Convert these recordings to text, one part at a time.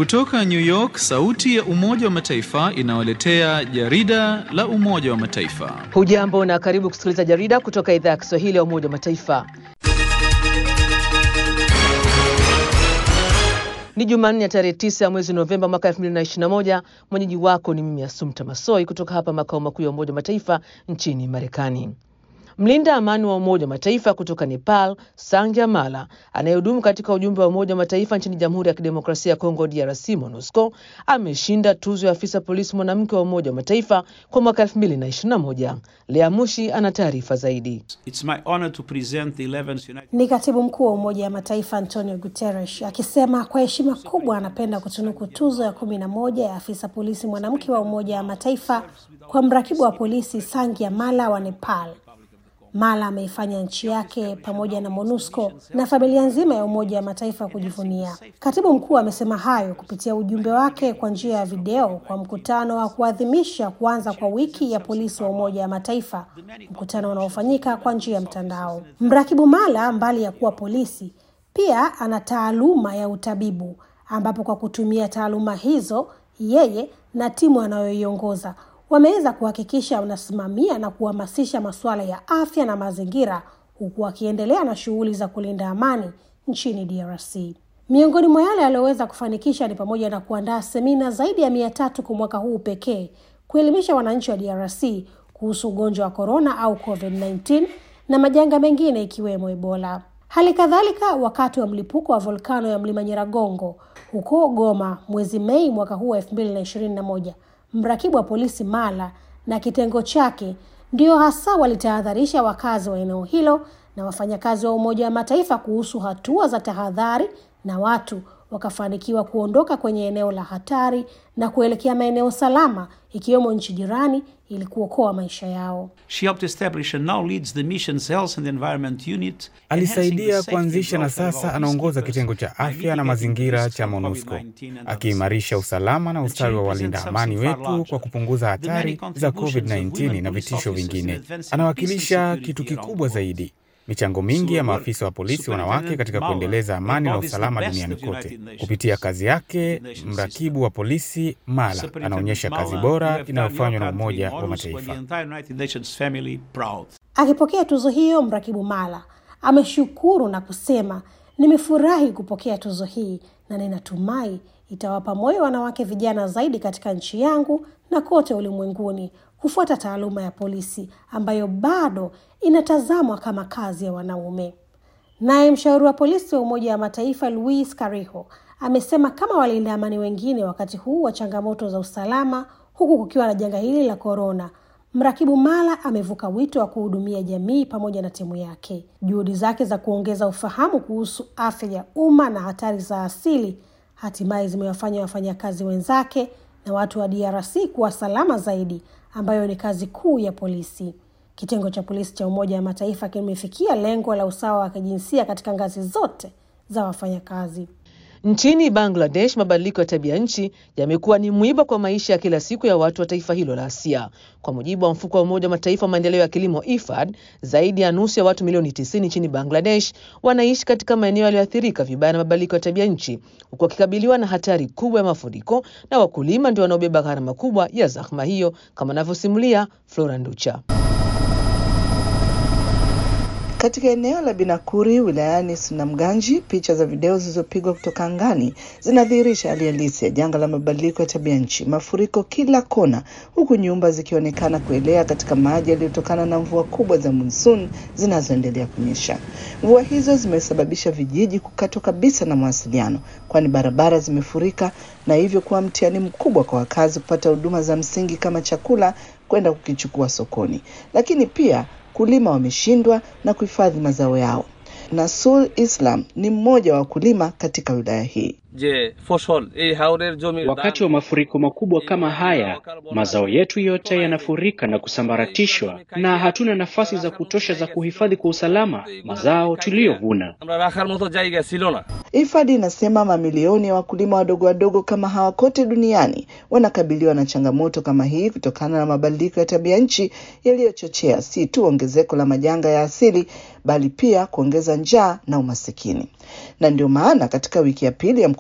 Kutoka New York, sauti ya Umoja wa Mataifa inawaletea jarida la Umoja wa Mataifa. Hujambo na karibu kusikiliza jarida kutoka idhaa ya Kiswahili ya Umoja wa Mataifa. Ni Jumanne ya tarehe 9 ya mwezi Novemba mwaka 2021. Mwenyeji wako ni mimi Asumta Masoi kutoka hapa makao makuu ya Umoja wa Mataifa nchini Marekani. Mlinda amani wa Umoja wa Mataifa kutoka Nepal, Sangja Mala, anayehudumu katika ujumbe wa Umoja wa Mataifa nchini Jamhuri ya Kidemokrasia ya Kongo, DRC, MONUSCO, ameshinda tuzo ya afisa polisi mwanamke wa Umoja wa Mataifa kwa mwaka 2021. Lea Mushi ana taarifa zaidi. It's my honor to present the 11th United... Ni katibu mkuu wa Umoja wa Mataifa Antonio Guterres akisema kwa heshima kubwa anapenda kutunuku tuzo ya kumi na moja ya afisa polisi mwanamke wa Umoja wa Mataifa kwa mrakibu wa polisi Sangya Mala wa Nepal. Mala ameifanya nchi yake pamoja na MONUSCO na familia nzima ya Umoja wa Mataifa kujivunia. Katibu mkuu amesema hayo kupitia ujumbe wake kwa njia ya video kwa mkutano wa kuadhimisha kuanza kwa wiki ya polisi wa Umoja wa Mataifa, mkutano unaofanyika kwa njia ya mtandao. Mrakibu Mala, mbali ya kuwa polisi, pia ana taaluma ya utabibu, ambapo kwa kutumia taaluma hizo yeye na timu anayoiongoza wameweza kuhakikisha wanasimamia na kuhamasisha masuala ya afya na mazingira huku wakiendelea na shughuli za kulinda amani nchini DRC. Miongoni mwa yale aliyoweza kufanikisha ni pamoja na kuandaa semina zaidi ya mia tatu kwa mwaka huu pekee kuelimisha wananchi wa DRC kuhusu ugonjwa wa korona au COVID-19 na majanga mengine ikiwemo Ebola. Hali kadhalika, wakati wa mlipuko wa volkano ya mlima Nyiragongo huko Goma mwezi Mei mwaka huu wa elfu mbili na ishirini na moja mrakibu wa polisi Mala na kitengo chake ndio hasa walitahadharisha wakazi wa eneo hilo na wafanyakazi wa Umoja wa Mataifa kuhusu hatua za tahadhari, na watu wakafanikiwa kuondoka kwenye eneo la hatari na kuelekea maeneo salama ikiwemo nchi jirani ili kuokoa maisha yao. She helped establish and now leads the mission's health and environment unit. Alisaidia kuanzisha na sasa anaongoza kitengo cha afya na mazingira cha MONUSCO, akiimarisha usalama na ustawi wa walinda amani wetu kwa kupunguza hatari za COVID-19 na vitisho vingine. Anawakilisha kitu kikubwa zaidi michango mingi ya maafisa wa polisi wanawake katika kuendeleza amani na usalama duniani kote. Kupitia kazi yake, mrakibu wa polisi Mala anaonyesha kazi bora inayofanywa na Umoja wa Mataifa. Akipokea tuzo hiyo, mrakibu Mala ameshukuru na kusema, nimefurahi kupokea tuzo hii na ninatumai itawapa moyo wanawake vijana zaidi katika nchi yangu na kote ulimwenguni kufuata taaluma ya polisi ambayo bado inatazamwa kama kazi ya wanaume. Naye mshauri wa polisi wa Umoja wa Mataifa Luis Cariho amesema kama walinda amani wengine wakati huu wa changamoto za usalama, huku kukiwa na janga hili la korona, mrakibu Mala amevuka wito wa kuhudumia jamii pamoja na timu yake. Juhudi zake za kuongeza ufahamu kuhusu afya ya umma na hatari za asili hatimaye zimewafanya wafanyakazi wenzake na watu wa DRC kuwa salama zaidi, ambayo ni kazi kuu ya polisi. Kitengo cha polisi cha Umoja wa Mataifa kimefikia lengo la usawa wa kijinsia katika ngazi zote za wafanyakazi. Nchini Bangladesh, mabadiliko ya tabia nchi yamekuwa ni mwiba kwa maisha ya kila siku ya watu wa taifa hilo la Asia. Kwa mujibu wa mfuko wa Umoja wa Mataifa wa maendeleo ya kilimo IFAD, zaidi ya nusu ya watu milioni 90 nchini Bangladesh wanaishi katika maeneo yaliyoathirika vibaya na mabadiliko ya tabia nchi, huku wakikabiliwa na hatari kubwa ya mafuriko, na wakulima ndio wanaobeba gharama kubwa ya zahma hiyo, kama anavyosimulia Flora Nducha. Katika eneo la Binakuri wilayani Sunamganji, picha za video zilizopigwa kutoka angani zinadhihirisha hali halisi ya janga la mabadiliko ya tabia nchi, mafuriko kila kona, huku nyumba zikionekana kuelea katika maji yaliyotokana na mvua kubwa za monsoon zinazoendelea kunyesha. Mvua hizo zimesababisha vijiji kukatwa kabisa na mawasiliano, kwani barabara zimefurika na hivyo kuwa mtihani mkubwa kwa wakazi kupata huduma za msingi kama chakula kwenda kukichukua sokoni, lakini pia kulima wameshindwa na kuhifadhi mazao yao. Nasul Islam ni mmoja wa wakulima katika wilaya hii. Je, ফসল এই হাওরের জমির Wakati wa mafuriko makubwa kama haya, mazao yetu yote yanafurika na kusambaratishwa, na hatuna nafasi za kutosha za kuhifadhi kwa usalama mazao tuliyovuna. আমরা রাখার মতো জায়গা ছিল না IFAD inasema mamilioni ya wakulima wadogo wadogo kama hawa kote duniani wanakabiliwa na changamoto kama hii kutokana na mabadiliko ya tabia nchi yaliyochochea si tu ongezeko la majanga ya asili bali pia kuongeza njaa na umasikini. Na ndio maana katika wiki ya pili ya mkutano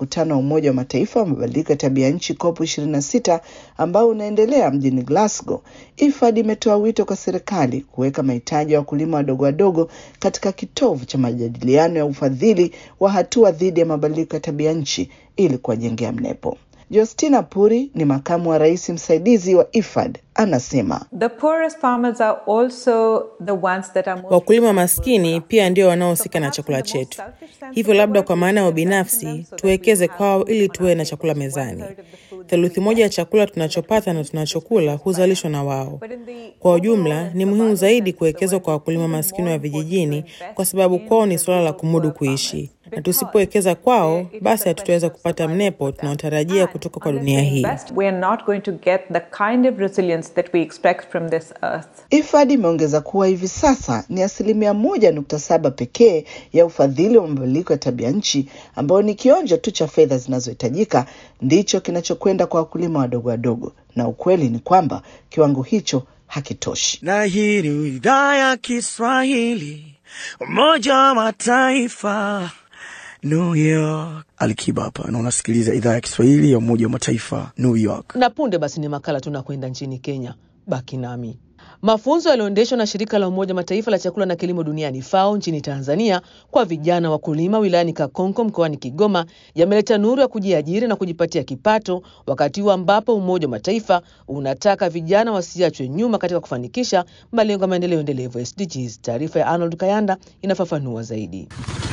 mkutano wa Umoja wa Mataifa wa mabadiliko ya tabia nchi COP 26 ambao unaendelea mjini Glasgow, IFAD imetoa wito kwa serikali kuweka mahitaji ya wakulima wadogo wadogo katika kitovu cha majadiliano ya ufadhili wa hatua dhidi ya mabadiliko ya tabia nchi ili kuwajengea mnepo. Justina Puri ni makamu wa rais msaidizi wa IFAD, anasema The poorest farmers are also the ones that are most Wakulima maskini pia ndio wanaohusika na chakula chetu. Hivyo labda kwa maana ya ubinafsi tuwekeze kwao ili tuwe na chakula mezani. Theluthi moja ya chakula tunachopata na tunachokula huzalishwa na wao. Kwa ujumla, ni muhimu zaidi kuwekezwa kwa wakulima maskini wa vijijini, kwa sababu kwao ni suala la kumudu kuishi, na tusipowekeza kwao, basi hatutaweza kupata mnepo tunaotarajia kutoka kwa dunia hii. we are not going to get the kind of resilience that we expect from this earth. IFAD imeongeza kuwa hivi sasa ni asilimia moja nukta saba pekee ya ufadhili wa mabadiliko ya tabia nchi ambayo ni kionjo tu cha fedha zinazohitajika ndicho kinachokwenda kwa wakulima wadogo wadogo, na ukweli ni kwamba kiwango hicho hakitoshi. Na hii ni idhaa ya Kiswahili, Umoja wa Mataifa, New York. Alikiba hapa na unasikiliza idhaa ya Kiswahili ya Umoja wa Mataifa, New York. Na punde basi ni makala tunakwenda nchini Kenya. Baki nami. Mafunzo yaliyoendeshwa na shirika la Umoja Mataifa la chakula na kilimo duniani FAO nchini Tanzania kwa vijana wakulima wilayani Kakonko mkoani Kigoma yameleta nuru ya kujiajiri na kujipatia kipato, wakati huu ambapo Umoja wa Mataifa unataka vijana wasiachwe nyuma katika kufanikisha malengo ya maendeleo endelevu SDGs. Taarifa ya Arnold Kayanda inafafanua zaidi.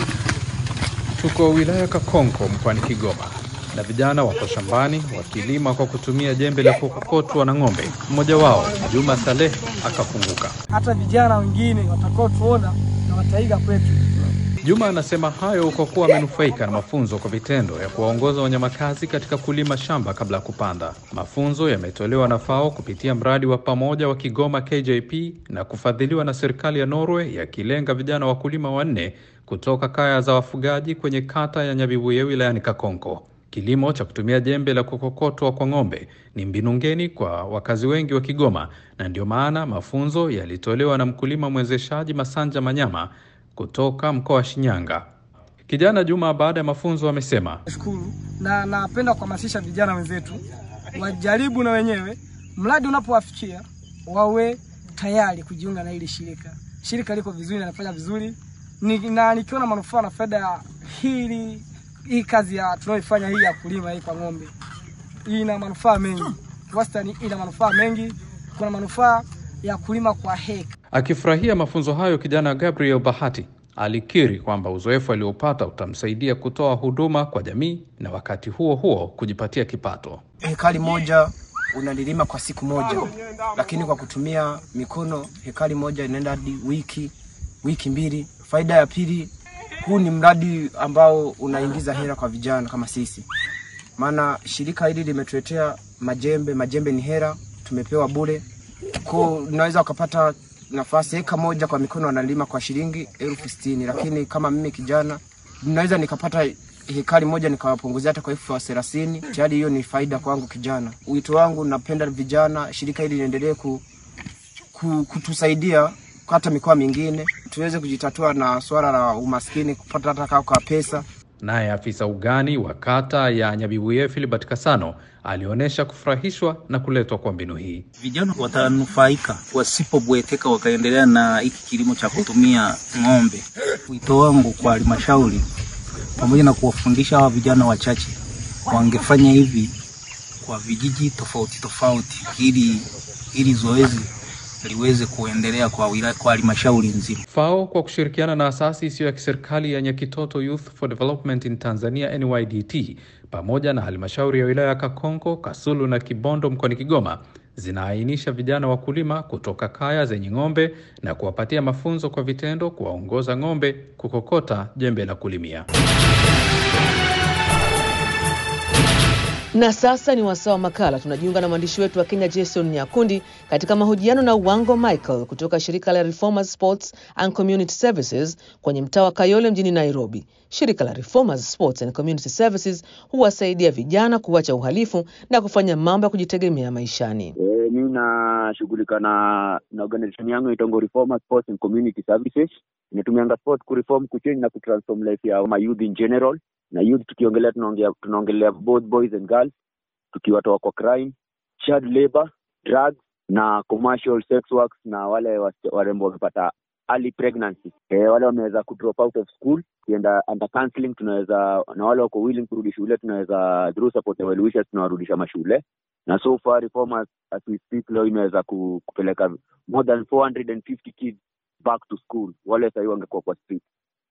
Tuko wilaya Kakonko mkoani Kigoma na vijana wako shambani wakilima kwa kutumia jembe la kukokotwa na ng'ombe. Mmoja wao Juma Saleh akafunguka. hata vijana wengine watakaotuona na wataiga kwetu. Juma anasema hayo kwa kuwa amenufaika na mafunzo kwa vitendo ya kuwaongoza wanyamakazi katika kulima shamba kabla ya kupanda. Mafunzo yametolewa na FAO kupitia mradi wa pamoja wa Kigoma KJP na kufadhiliwa na serikali ya Norway, yakilenga vijana wakulima wanne kutoka kaya za wafugaji kwenye kata ya Nyabibuye wilayani Kakonko. Kilimo cha kutumia jembe la kukokotwa kwa ng'ombe ni mbinu ngeni kwa wakazi wengi wa Kigoma, na ndio maana mafunzo yalitolewa na mkulima mwezeshaji Masanja Manyama kutoka mkoa wa Shinyanga. Kijana Juma baada ya mafunzo amesema Shukuru na napenda kuhamasisha vijana wenzetu wajaribu na wenyewe, mradi unapowafikia wawe tayari kujiunga na hili shirika. Shirika liko vizuri na linafanya vizuri ni, na nikiona manufaa na faida ya hili hii kazi ya tunayoifanya hii ya kulima hii kwa ng'ombe ina manufaa mengi, wastani ina manufaa mengi. Kuna manufaa ya kulima kwa heka Akifurahia mafunzo hayo, kijana Gabriel Bahati alikiri kwamba uzoefu aliopata utamsaidia kutoa huduma kwa jamii na wakati huo huo kujipatia kipato. Hekari moja unalilima kwa siku moja, lakini kwa kutumia mikono hekari moja inaenda hadi wiki wiki mbili. Faida ya pili, huu ni mradi ambao unaingiza hela kwa vijana kama sisi, maana shirika hili limetuletea majembe. Majembe ni hela, tumepewa bure, kwa unaweza ukapata nafasi eka moja kwa mikono wanalima kwa shilingi elfu sitini lakini kama mimi kijana naweza nikapata hekari moja nikawapunguzia hata kwa elfu thelathini tayari hiyo ni faida kwangu kijana. Wito wangu napenda vijana, shirika hili liendelee ku, ku, kutusaidia hata mikoa mingine tuweze kujitatua na swala la umaskini, kupata hata kaa kwa pesa. Naye afisa ugani wa kata ya Nyabibuye Philibert Kasano alionyesha kufurahishwa na kuletwa kwa mbinu hii. Vijana watanufaika wasipobweteka wakaendelea na hiki kilimo cha kutumia ng'ombe. Wito wangu kwa halmashauri pamoja na kuwafundisha hawa vijana wachache wangefanya hivi kwa vijiji tofauti tofauti, ili ili zoezi liweze kuendelea kwa wilaya, kwa halmashauri nzima. FAO kwa kushirikiana na asasi isiyo ya kiserikali ya Nyakitoto Youth for Development in Tanzania NYDT pamoja na halmashauri ya wilaya ya Kakonko, Kasulu na Kibondo mkoani Kigoma zinaainisha vijana wakulima kutoka kaya zenye ng'ombe na kuwapatia mafunzo kwa vitendo, kuwaongoza ng'ombe kukokota jembe la kulimia. Na sasa ni wasaa wa makala. Tunajiunga na mwandishi wetu wa Kenya Jason Nyakundi katika mahojiano na Wango Michael kutoka shirika la Reformers Sports and Community Services kwenye mtaa wa Kayole mjini Nairobi. Shirika la Reformers Sports and Community Services huwasaidia vijana kuacha uhalifu na kufanya mambo ya kujitegemea maishani. E, mimi nashughulika na na organization yangu itongo Reformers Sports and Community Services. Inatumianga sport kureform, kuchange na kutransform life ya ma youth in general na youth tukiongelea tunaongea tunaongelea both boys and girls tukiwatoa kwa crime child labor drugs na commercial sex works na wale wasi- warembo wamepata early pregnancy e, wale wameweza kudrop out of school kienda under counseling tunaweza na wale wako willing kurudi shule tunaweza through support and well wishes tunawarudisha mashule na so far reformers as we speak leo imeweza ku, kupeleka more than 450 kids back to school wale sahii wangekuwa kwa street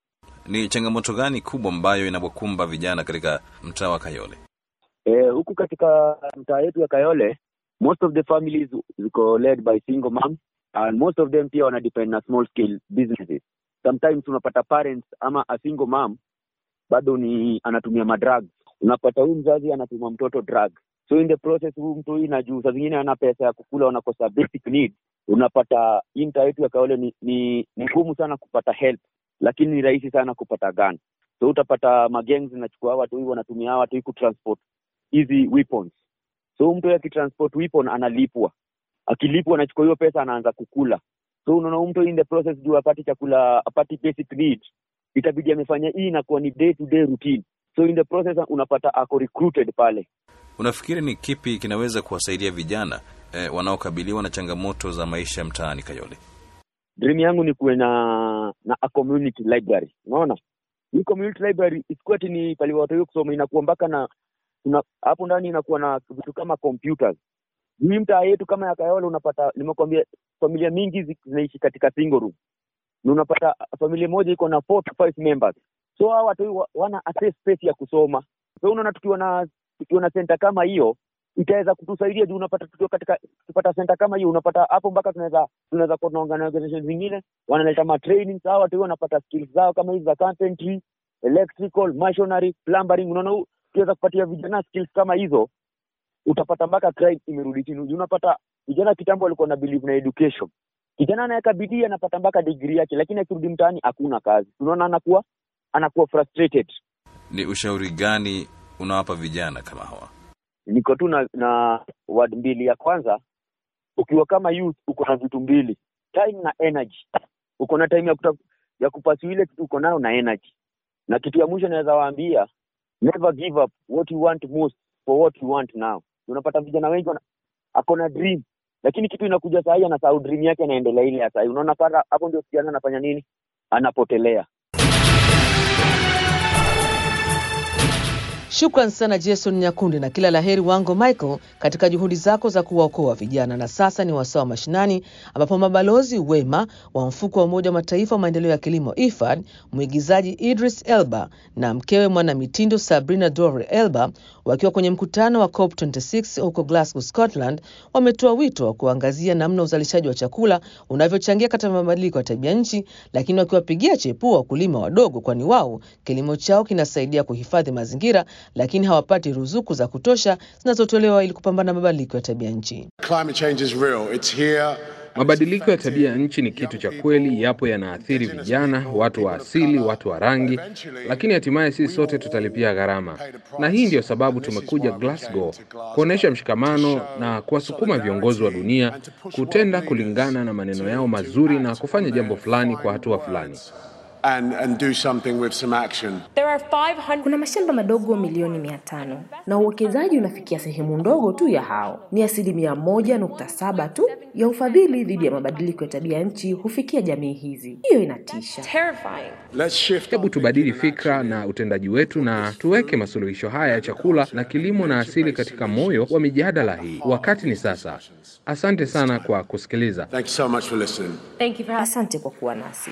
Ni changamoto gani kubwa ambayo inawakumba vijana katika mtaa wa Kayole? Eh, huku katika mtaa yetu ya Kayole most of the families ziko led by single moms and most of them pia wana depend na small scale businesses sometimes unapata parents ama a single mom bado ni anatumia madrugs unapata huyu mzazi anatuma mtoto drug so in the process huyu mtu hii na juu saa zingine ana pesa ya kukula wanakosa basic needs unapata hii mtaa yetu ya Kayole ni ni ni ngumu sana kupata help lakini ni rahisi sana kupata gun so utapata magangs zinachukua hawa watu hii wanatumia hawa watu hii kutransport hizi weapons so mtu akitransport weapon analipwa akilipwa anachukua hiyo pesa anaanza kukula so unaona huyu mtu in the process juu apati chakula apati basic need itabidi amefanya hii inakuwa ni day to day routine so in the process unapata ako recruited pale Unafikiri ni kipi kinaweza kuwasaidia vijana eh, wanaokabiliwa na changamoto za maisha mtaani Kayole? dream yangu ni kuwe na na a community library unaona hii community library isikuwa ati ni pale watu hiyo kusoma inakuwa mpaka na kuna hapo ndani inakuwa na vitu kama computers hii mtaa yetu kama ya Kayole unapata nimekwambia familia mingi zi- zinaishi katika single room na unapata familia moja iko na four to five members so hawa watu wa- wana access space ya kusoma so unaona tukiwa na tukiwa na center kama hiyo itaweza kutusaidia juu unapata tukiwa katika tukipata center kama hiyo unapata hapo mpaka tunaweza tunaweza kuwa na organization zingine wanaleta ma trainings hawa watu wanapata skills zao kama hizi za carpentry electrical masonry plumbering unaona u- ukiweza kupatia vijana skills kama hizo utapata mpaka crime imerudi chini Juu unapata vijana kitambo walikuwa na believe na education kijana anaweka bidii anapata mpaka degree yake lakini akirudi mtaani hakuna kazi unaona anakuwa anakuwa frustrated Ni ushauri gani unawapa vijana kama hawa? niko tu na, na word mbili ya kwanza ukiwa kama youth uko na vitu mbili time na energy uko na time ya, kuta, ya kupasua ile kitu uko nayo na energy na kitu ya mwisho naweza waambia never give up what you want most for what you want now unapata vijana wengi wana- ako na dream lakini kitu inakuja sahii anasahau dream yake anaendelea ile ya sahii unaona para hapo ndio kijana anafanya nini anapotelea Shukran sana Jason Nyakundi na kila laheri wango Michael katika juhudi zako za kuwaokoa vijana. Na sasa ni wasaa wa mashinani, ambapo mabalozi wema wa mfuko wa Umoja wa Mataifa wa maendeleo ya kilimo IFAD, mwigizaji Idris Elba na mkewe mwanamitindo Sabrina Dore Elba wakiwa kwenye mkutano wa COP26 huko Glasgow, Scotland, wametoa wito wa kuangazia namna uzalishaji wa chakula unavyochangia katika mabadiliko ya tabia nchi, lakini wakiwapigia chepua wakulima wadogo, kwani wao kilimo chao kinasaidia kuhifadhi mazingira, lakini hawapati ruzuku za kutosha zinazotolewa ili kupambana na mabadiliko ya tabia nchi. Climate change is real. It's here. Mabadiliko ya tabia ya nchi ni kitu cha kweli, yapo yanaathiri vijana, watu wa asili, watu wa rangi, lakini hatimaye sisi sote tutalipia gharama. Na hii ndiyo sababu tumekuja Glasgow kuonyesha mshikamano na kuwasukuma viongozi wa dunia kutenda kulingana na maneno yao mazuri na kufanya jambo fulani kwa hatua fulani. And, and do something with some action. Kuna mashamba madogo milioni mia tano na uwekezaji unafikia sehemu ndogo tu ya hao. Ni asilimia moja nukta saba tu ya ufadhili dhidi ya mabadiliko ya tabia nchi hufikia jamii hizi. Hiyo inatisha. Let's shift Hebu tubadili fikra na utendaji wetu na tuweke masuluhisho haya ya chakula na kilimo na asili katika moyo wa mijadala hii. Wakati ni sasa. Asante sana kwa kusikiliza. Thank you so much for listening. Asante kwa kuwa nasi.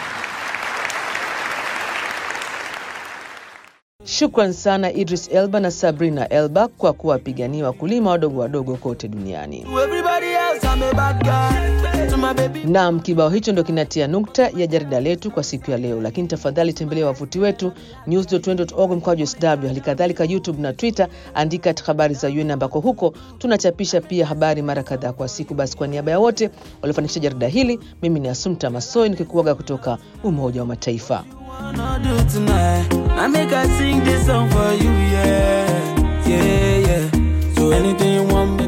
Shukran sana Idris Elba na Sabrina Elba kwa kuwapigania wakulima wadogo wadogo kote duniani. Naam, kibao hicho ndo kinatia nukta ya jarida letu kwa siku ya leo, lakini tafadhali tembelea wavuti wetu news.un.org mkwaju sw, hali kadhalika YouTube na Twitter, andika at habari za UN ambako huko tunachapisha pia habari mara kadhaa kwa siku. Basi kwa niaba ya wote waliofanikisha jarida hili, mimi ni Asumta Masoi nikikuaga kutoka Umoja wa Mataifa. wanna do tonight. I make I sing this song for you, yeah, yeah, yeah. So anything you want,